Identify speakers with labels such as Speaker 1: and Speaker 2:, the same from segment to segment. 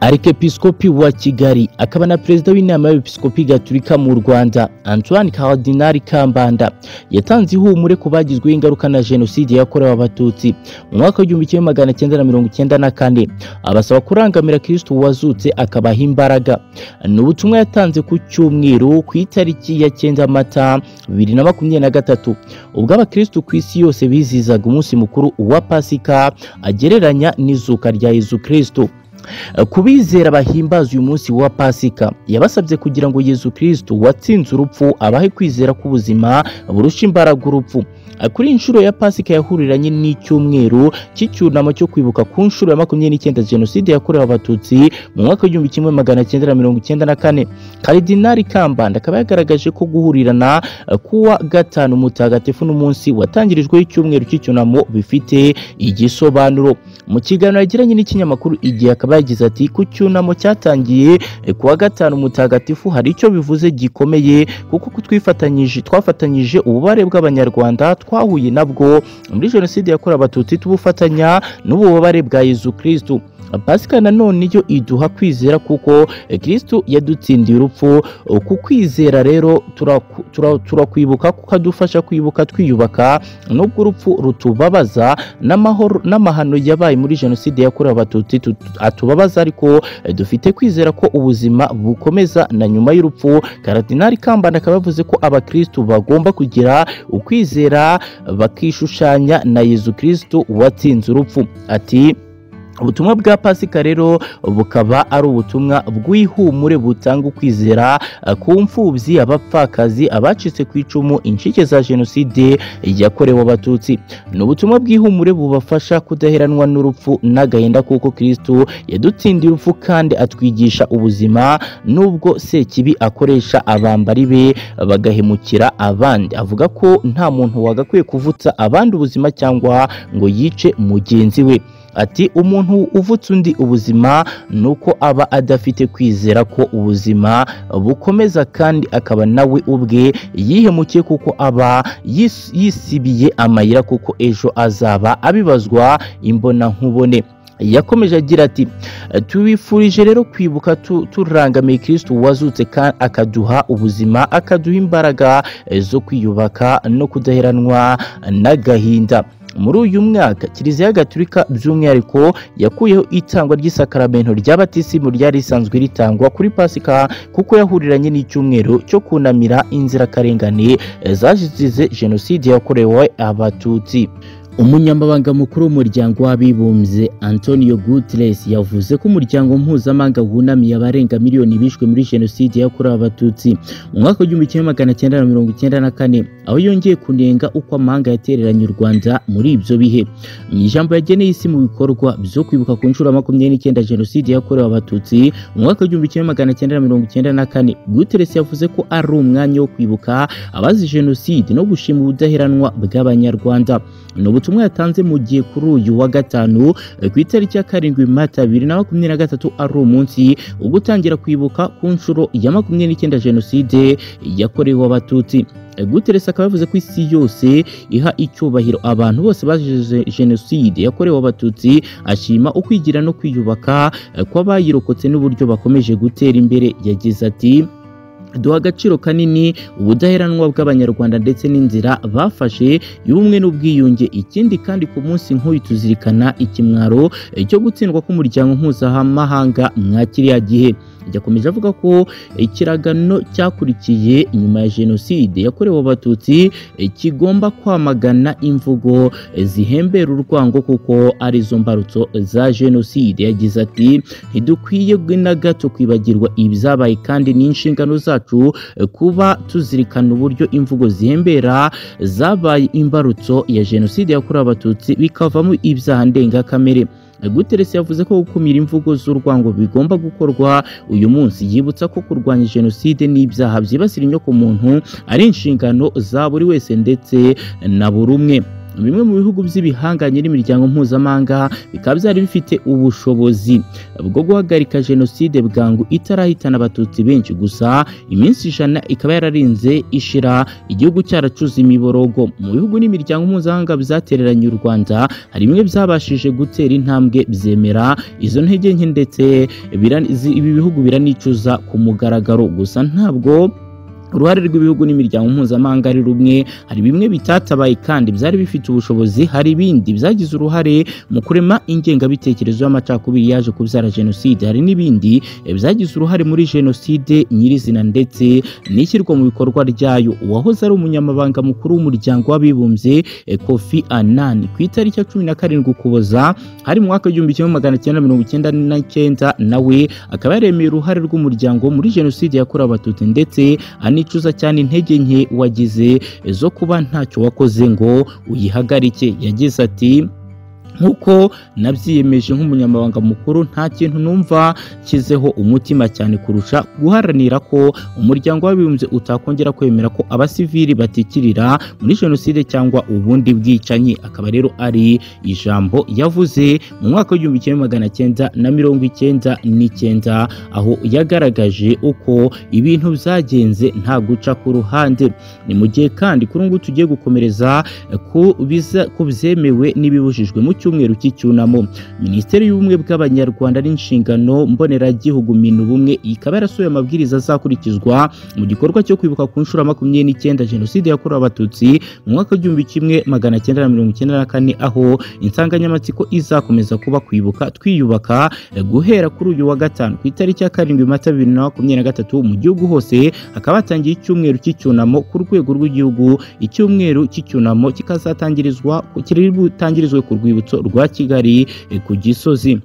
Speaker 1: Arikepiskopi wa Kigali akaba na perezida w'inama y'abepiskopi gaturika mu Rwanda Antoine Cardinal Kambanda yatanze ihumure ku bagizweho ingaruka na jenoside yakorewe abatutsi mu mwaka w'igihumbi kimwe magana cyenda na mirongo icyenda na kane abasaba kurangamira Kristo wazutse akabaha imbaraga ni ubutumwa yatanze ku cyumweru ku itariki ya cyenda mata bibiri na makumyabiri na gatatu ubwo abakristo ku isi yose bizizaga umunsi mukuru wa Pasika agereranya n'izuka rya Yezu Kristo kubizera bahimbaza uyu munsi wa pasika yabasabye kugira ngo yezu kirisitu watsinze urupfu abahe kwizera k'ubuzima burusha imbaraga urupfu kuri inshuro ya pasika yahuriranye n'icyumweru cy'icyunamo cyo kwibuka ku nshuro ya makumyabiri n'icyenda jenoside yakorewe abatutsi mu mwaka w'igihumbi kimwe magana cyenda na mirongo icyenda na kane karidinari kambanda akaba yagaragaje ko guhurirana kuwa gatanu mutagatifu n'umunsi watangirijweho icyumweru cy'icyunamo bifite igisobanuro mu kiganiro yagiranye n'ikinyamakuru igihe akaba yagize ati ku cyunamo cyatangiye kuwa gatanu mutagatifu hari icyo bivuze gikomeye kuko twifatanyije twafatanyije ububare bw'abanyarwanda twahuye nabwo muri jenoside yakorewe abatutsi tubufatanya n'ububabare bwa yezu kirisitu pasika nanone yo iduha kwizera kuko kirisitu yadutsindiye urupfu ku kwizera rero turakwibuka kuko adufasha kwibuka twiyubaka nubwo urupfu rutubabaza n'amahano yabaye muri jenoside yakorewe abatutsi atubabaza ariko dufite kwizera ko ubuzima bukomeza na nyuma y'urupfu karadinari kambanda akaba yavuze ko abakirisitu bagomba kugira ukwizera bakishushanya na yezu kirisitu watsinze urupfu ati ubutumwa bwa pasika rero bukaba ari ubutumwa bw'ihumure butanga ukwizera ku mfubyi abapfakazi abacitse ku icumu incike za jenoside yakorewe abatutsi ni ubutumwa bw'ihumure bubafasha kudaheranwa n'urupfu n'agahinda kuko kirisitu yadutsindiye urupfu kandi atwigisha ubuzima n'ubwo sekibi akoresha abambari be bagahemukira abandi avuga ko nta muntu wagakwiye kuvutsa abandi ubuzima cyangwa ngo yice mugenzi we ati umuntu uvutse undi ubuzima ni uko aba adafite kwizera ko ubuzima bukomeza kandi akaba nawe ubwe yihemukiye kuko aba yisibiye amayira kuko ejo azaba abibazwa imbonankubone yakomeje agira ati tubifurije rero kwibuka turangamiye kirisitu wazutse akaduha ubuzima akaduha imbaraga zo kwiyubaka no kudaheranwa n'agahinda muri uyu mwaka kiliziya gaturika by'umwihariko yakuyeho itangwa ry'isakaramento ry'abatisimu ryari risanzwe ritangwa kuri pasika kuko yahuriranye n'icyumweru cyo kunamira inzirakarengane zazize jenoside yakorewe abatutsi umunyamabanga mukuru w'umuryango w'abibumbye antonio guterres yavuze ko umuryango mpuzamahanga wunamiye abarenga miliyoni bishwe muri jenoside yakorewe abatutsi mu mwaka w'igihumbi kimwe magana cyenda na mirongo icyenda na kane aho yongeye kunenga uko amahanga yatereranye u rwanda muri ibyo bihe mu ijambo yageneye isi mu bikorwa byo kwibuka ku nshuro makumyabiri n'icyenda jenoside yakorewe abatutsi mu mwaka w'igihumbi kimwe magana cyenda na mirongo icyenda na kane guterres yavuze ko ari umwanya wo kwibuka abazi jenoside no gushima ubudaheranwa bw'abanyarwanda ubutumwa yatanze mu gihe kuri uyu wa gatanu ku itariki ya karindwi mata bibiri na makumyabiri na gatatu ari umunsi wo gutangira kwibuka ku nshuro ya makumyabiri n'icyenda jenoside yakorewe abatutsi guteresi akaba yavuze ko isi yose iha icyubahiro abantu bose bazize jenoside yakorewe abatutsi ashima ukwigira no kwiyubaka kw'abayirokotse n'uburyo bakomeje gutera imbere yagize ati duha agaciro kanini ubudaheranwa bw'abanyarwanda ndetse n'inzira bafashe y'ubumwe n'ubwiyunge ikindi kandi ku munsi nk'uyu tuzirikana ikimwaro cyo gutsindwa k'umuryango mpuzamahanga mwa kiriya gihe yakomeje avuga ko ikiragano cyakurikiye inyuma ya jenoside yakorewe abatutsi kigomba kwamagana imvugo zihembera urwango kuko arizo mbarutso za jenoside yagize ati ntidukwiye na gato kwibagirwa ibyabaye kandi n'inshingano zacu kuba tuzirikana uburyo imvugo zihembera zabaye imbarutso ya jenoside yakorewe abatutsi bikavamo ibyaha ndengakamere guteresi yavuze ko gukumira imvugo z'urwango bigomba gukorwa uyu munsi yibutsa ko kurwanya jenoside n'ibyaha byibasira inyoko muntu ari inshingano za buri wese ndetse na buri umwe bimwe mu bihugu by'ibihanganye n'imiryango mpuzamahanga bikaba byari bifite ubushobozi bwo guhagarika jenoside bwangu itarahitana abatutsi benshi gusa iminsi ijana ikaba yararinze ishira igihugu cyaracuze imiborogo mu bihugu n'imiryango mpuzamahanga byatereranye u rwanda hari bimwe byabashije gutera intambwe byemera izo ntege nke ndetse bira- zi- ibi bihugu biranicuza ku mugaragaro gusa ntabwo uruhare rw'ibihugu n'imiryango mpuzamahanga ari rumwe hari bimwe bitatabaye kandi byari bifite ubushobozi hari ibindi byagize uruhare mu kurema ingengabitekerezo y'amacakubiri yaje kubyara jenoside hari n'ibindi eh, byagize uruhare muri jenoside nyirizina ndetse n'ishyirwa mu bikorwa ryayo uwahoze ari umunyamabanga mukuru w'umuryango w'abibumbye eh, kofi anani ku itariki ya cumi na karindwi ukuboza hari mu mwaka w'igihumbi kimwe magana cyenda mirongo icyenda n'icyenda nawe akaba yaremeye uruhare rw'umuryango muri jenoside yakorewe abatutsi ndetse anicuza cyane intege nke wagize zo kuba ntacyo wakoze ngo uyihagarike yagize ati nk'uko nabyiyemeje nk'umunyamabanga mukuru nta kintu numva nshyizeho umutima cyane kurusha guharanira ko umuryango w'abibumbye utakongera kwemera ko abasivili batikirira muri jenoside cyangwa ubundi bwicanyi akaba rero ari ijambo yavuze mu mwaka w'igihumbi kimwe magana cyenda na mirongo icyenda n'icyenda aho yagaragaje uko ibintu byagenze nta guca ku ruhande ni mu gihe kandi kuri ubu ngubu tugiye gukomereza ku biza- ku byemewe n'ibibujijwe mu cyumweru cy'icyunamo minisiteri y'ubumwe bw'abanyarwanda n'inshingano mboneragihugu minubumwe ikaba yarasohoye amabwiriza azakurikizwa mu gikorwa cyo kwibuka ku nshuro ya makumyabiri n'icyenda jenoside yakorewe abatutsi mu mwaka w'igihumbi kimwe magana cyenda na mirongo icyenda na kane aho insanganyamatsiko izakomeza kuba kwibuka twiyubaka eh, guhera kuri uyu wa gatanu ku itariki ya karindwi mata bibiri na makumyabiri na gatatu mu gihugu hose hakaba hatangiye icyumweru cy'icyunamo ku rwego rw'igihugu icyumweru cy'icyunamo kikazatangirizwa kiri butangirizwe ku rwibutso rwa kigali eh, ku gisozi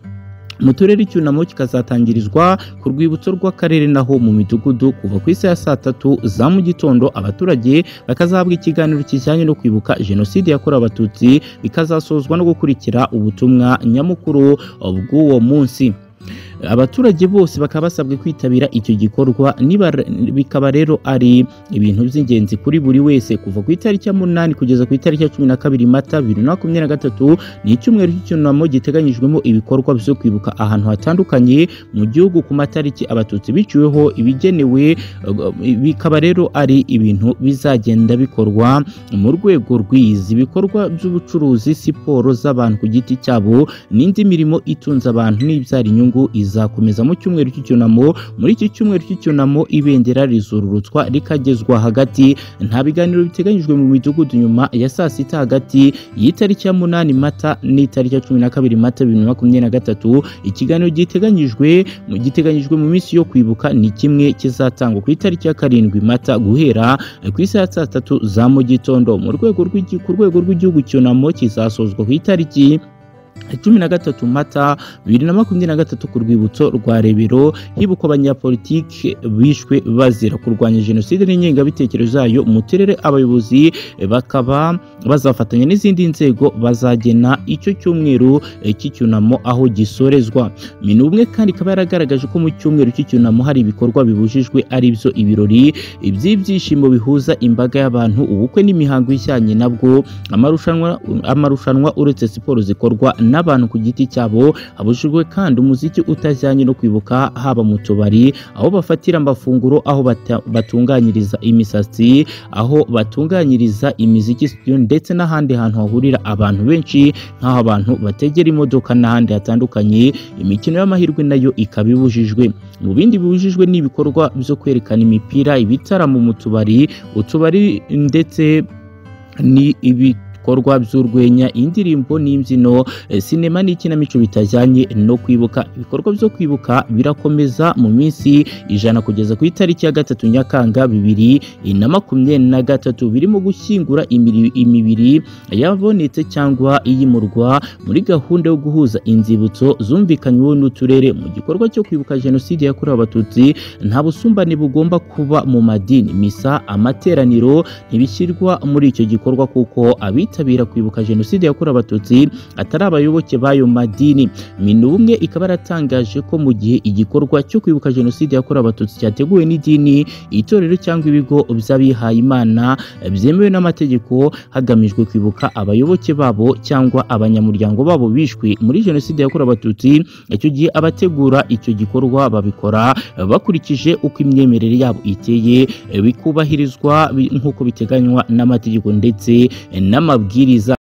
Speaker 1: mu turere icyunamo kikazatangirizwa ku rwibutso rw'akarere naho mu midugudu kuva ku isaha ya saa tatu za mu gitondo abaturage bakazahabwa ikiganiro kijyanye no kwibuka jenoside yakorewe abatutsi bikazasozwa no gukurikira ubutumwa nyamukuru bw'uwo munsi abaturage bose bakaba basabwe kwitabira icyo gikorwa niba bikaba rero ari ibintu by'ingenzi kuri buri wese kuva ku itariki ya munani kugeza ku itariki ya cumi na kabiri mata bibiri na makumyabiri na gatatu ni icyumweru cy'icyunamo giteganyijwemo ibikorwa byo kwibuka ahantu hatandukanye mu gihugu ku matariki abatutsi biciweho ibigenewe eh, bikaba rero ari ibintu bizagenda bikorwa mu rwego rw'izi bikorwa by'ubucuruzi siporo z'abantu ku giti cyabo n'indi mirimo itunze abantu n'ibyara inyungu izakomeza mu cyumweru cy'icyunamo muri iki cyumweru cy'icyunamo ibendera rizururutswa rikagezwa hagati nta biganiro biteganyijwe mu midugudu nyuma ya saa sita hagati y'itariki ya munani mata n'itariki ya cumi na kabiri mata bibiri na makumyabiri na gatatu ikiganiro giteganyijwe mu giteganyijwe mu minsi yo kwibuka ni kimwe kizatangwa ku itariki ya karindwi mata guhera ku isaha ya saa tatu za mu gitondo mu rwego rw'igi- ku rwego rw'igihugu cyunamo kizasozwa ku itariki cumi na gatatu mata bibiri na makumyabiri na gatatu ku rwibutso rwa rebero hibukwa abanyapolitiki bishwe bazira kurwanya jenoside n'ingengabitekerezo zayo mu turere abayobozi eh, bakaba bazafatanya n'izindi nzego bazagena icyo cyumweru eh, cy'icyunamo aho gisorezwa minubumwe kandi ikaba yaragaragaje ko mu cyumweru cy'icyunamo hari ibikorwa bibujijwe ari byo ibirori by'ibyishimo bihuza imbaga y'abantu ubukwe n'imihango ijyanye nabwo amarushanwa amarushanwa uretse siporo zikorwa n'abantu ku giti cyabo habujijwe kandi umuziki utajyanye no kwibuka haba mu tubari aho bafatira amafunguro aho bata- batunganyiriza imisatsi aho batunganyiriza imiziki studio ndetse n'ahandi hantu hahurira abantu benshi nk'aho abantu bategera imodoka n'ahandi hatandukanye imikino y'amahirwe nayo ikaba ibujijwe mu bindi bibujijwe ni ibikorwa byo kwerekana imipira ibitaramo mu tubari utubari ndetse ni ibikorwa by'urwenya indirimbo n'imbyino eh, sinema n'ikinamico bitajyanye no kwibuka ibikorwa byo kwibuka birakomeza mu minsi ijana kugeza ku itariki ya gatatu nyakanga bibiri na makumyabiri na gatatu birimo gushyingura imiri- imibiri yabonetse cyangwa iyimurwa muri gahunda yo guhuza inzibutso zumvikanyweho n'uturere mu gikorwa cyo kwibuka jenoside yakorewe abatutsi nta busumbane bugomba kuba mu madini misa amateraniro ntibishyirwa muri icyo gikorwa kuko abitabiriye bitabira kwibuka jenoside yakorewe abatutsi atari abayoboke b'ayo madini minubumwe ikaba yaratangaje ko mu gihe igikorwa cyo kwibuka jenoside yakorewe abatutsi cyateguwe n'idini itorero cyangwa ibigo by'abihaye imana byemewe n'amategeko hagamijwe kwibuka abayoboke babo cyangwa abanyamuryango babo bishwe muri jenoside yakorewe abatutsi icyo gihe abategura icyo gikorwa babikora bakurikije uko imyemerere yabo iteye bikubahirizwa bi- nk'uko biteganywa n'amategeko ndetse n'amabwiriza